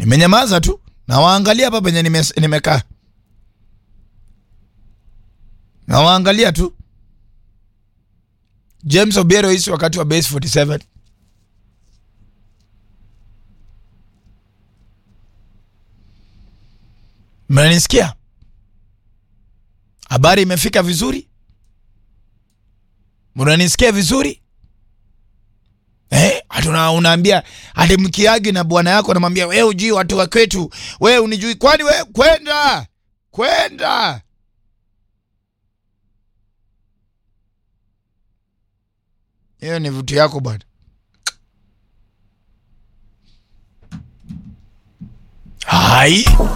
Nimenyamaza tu nawaangalia hapa penye nime, nimekaa nawaangalia tu. James Obiero hisi wakati wa base 47 mnanisikia? Habari imefika vizuri? Mnanisikia vizuri? Eh, hatuna unaambia hadi mkiagi na bwana yako anamwambia wewe ujui watu wa kwetu, wewe unijui kwani wewe kwenda kwenda hiyo ni vitu yako bwana. Hai.